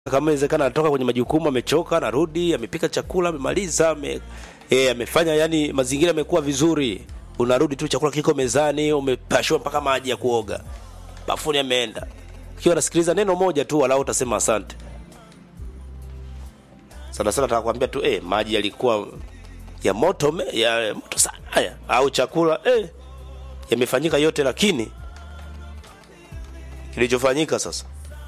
kama inawezekana anatoka kwenye majukumu amechoka anarudi amepika chakula amemaliza ame, e, amefanya yani mazingira yamekuwa vizuri unarudi tu chakula kiko mezani umepashwa mpaka maji ya kuoga bafuni ameenda ukiwa nasikiliza neno moja tu walau utasema asante sana sana nataka kuambia tu eh, maji yalikuwa ya moto me, ya moto sana haya au chakula eh, yamefanyika yote lakini kilichofanyika sasa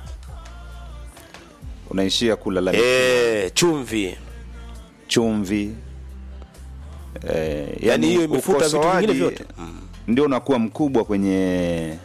unaishia kulalamika eh, chumvi chumvi eh, yani hiyo imefuta vitu ukosoaji vingine vyote ndio unakuwa mkubwa kwenye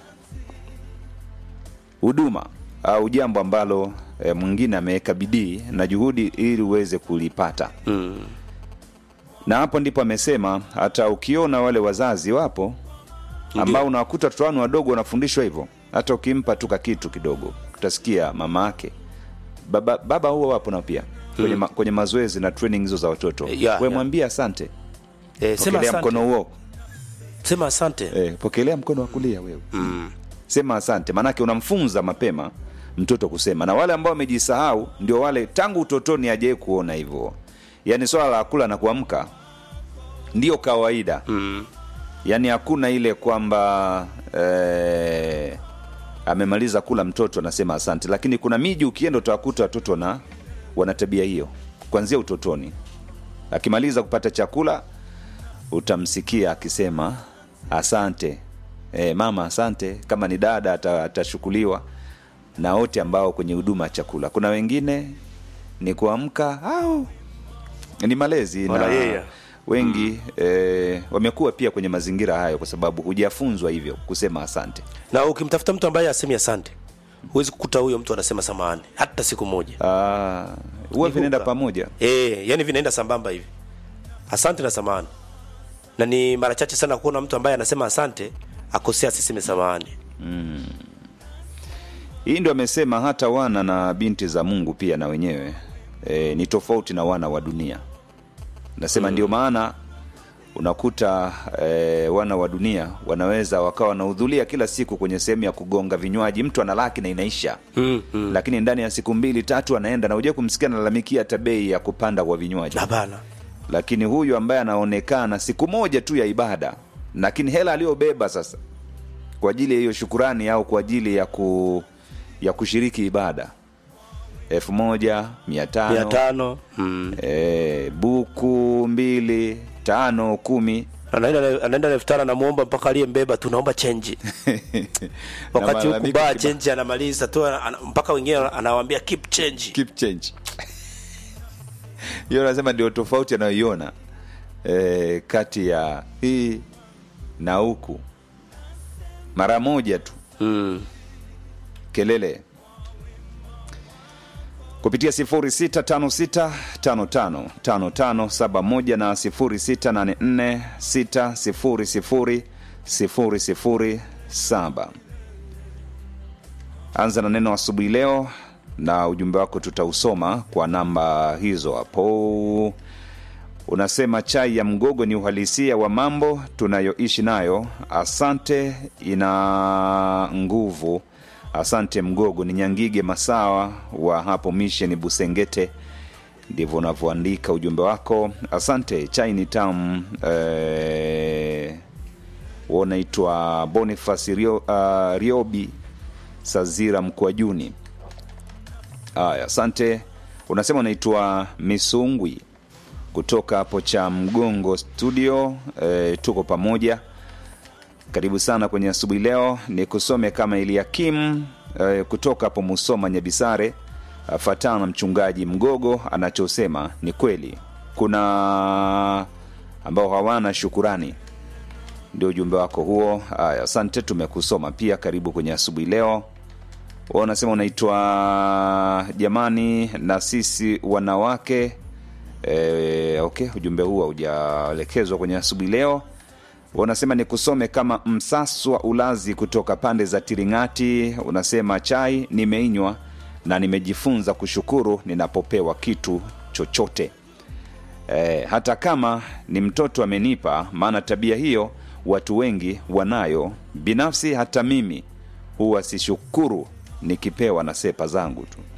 huduma au jambo ambalo eh, mwingine ameweka bidii na juhudi ili uweze kulipata mm. na hapo ndipo amesema hata ukiona wale wazazi wapo ambao unawakuta watoto wanu wadogo wanafundishwa hivyo hata ukimpa tu kitu kidogo utasikia mama yake baba, baba huwa wapo nao pia kwenye, ma, kwenye mazoezi na training hizo za watoto Eh, yeah, we yeah. mwambie asante eh, sema pokelea asante mkono huo sema asante eh, pokelea mkono wa kulia wewe mm. sema asante maanake unamfunza mapema mtoto kusema na wale ambao wamejisahau ndio wale tangu utotoni ajai kuona hivyo yaani swala la kula na kuamka ndio kawaida Mm. yaani hakuna ile kwamba eh, amemaliza kula mtoto anasema asante lakini kuna miji ukienda utawakuta watoto na wana tabia hiyo kuanzia utotoni akimaliza kupata chakula utamsikia akisema asante e, mama asante kama ni dada ata- atashukuliwa na wote ambao kwenye huduma ya chakula kuna wengine ni kuamka au ni malezi na Wala yeye. wengi eh, wamekuwa pia kwenye mazingira hayo kwa sababu hujafunzwa hivyo kusema asante na ukimtafuta mtu ambaye asemi asante huwezi kukuta huyo mtu anasema samahani hata siku moja Ah, huwa Ni vinaenda huka. pamoja e, yani vinaenda sambamba hivi asante na samahani na ni mara chache sana kuona mtu ambaye anasema asante akosea asiseme samahani hii ndio amesema hata wana na binti za mungu pia na wenyewe e, ni tofauti na wana wa dunia nasema mm. ndio maana unakuta e, wana wa dunia wanaweza wakawa wanahudhuria kila siku kwenye sehemu ya kugonga vinywaji mtu ana laki na inaisha mm, mm. lakini ndani ya siku mbili tatu anaenda na uja kumsikia nalalamikia hata bei ya kupanda kwa vinywaji hapana lakini huyu ambaye anaonekana siku moja tu ya ibada lakini hela aliyobeba sasa kwa ajili ya hiyo shukurani au kwa ajili ya ku ya kushiriki ibada elfu moja mia mia tano tano mm. e, buku mbili tano kumi anaenda na- anaenda na elfu tano anamwomba mpaka aliyembeba tunaomba chenji wakati huku malalamiko baa kiba- chenji anamaliza tu ana- ana- mpaka wengine anawambia keep change keep change hiyo nasema ndio tofauti anayoiona e, kati ya hii na huku mara moja tu mm. kelele kupitia 0656555571 na 0684600007 anza na neno asubuhi leo na ujumbe wako tutausoma kwa namba hizo hapo unasema chai ya mgogo ni uhalisia wa mambo tunayoishi nayo asante ina nguvu asante mgogo ni nyangige masawa wa hapo misheni busengete ndivyo unavyoandika ujumbe wako asante chai ni tamu eh, unaitwa bonifas Rio, uh, riobi sazira mkwajuni haya asante unasema unaitwa misungwi kutoka hapo cha mgongo studio e, tuko pamoja karibu sana kwenye asubuhi leo ni kusome kama eliakim e, kutoka hapo musoma nyabisare fatana mchungaji mgogo anachosema ni kweli kuna ambao hawana shukurani ndio ujumbe wako huo haya asante tumekusoma pia karibu kwenye asubuhi leo Wewe unasema unaitwa jamani na sisi wanawake e, okay ujumbe huu haujaelekezwa kwenye asubuhi leo unasema ni kusome kama msaswa ulazi kutoka pande za tiringati unasema chai nimeinywa na nimejifunza kushukuru ninapopewa kitu chochote e, hata kama ni mtoto amenipa maana tabia hiyo watu wengi wanayo binafsi hata mimi huwa sishukuru nikipewa na sepa zangu tu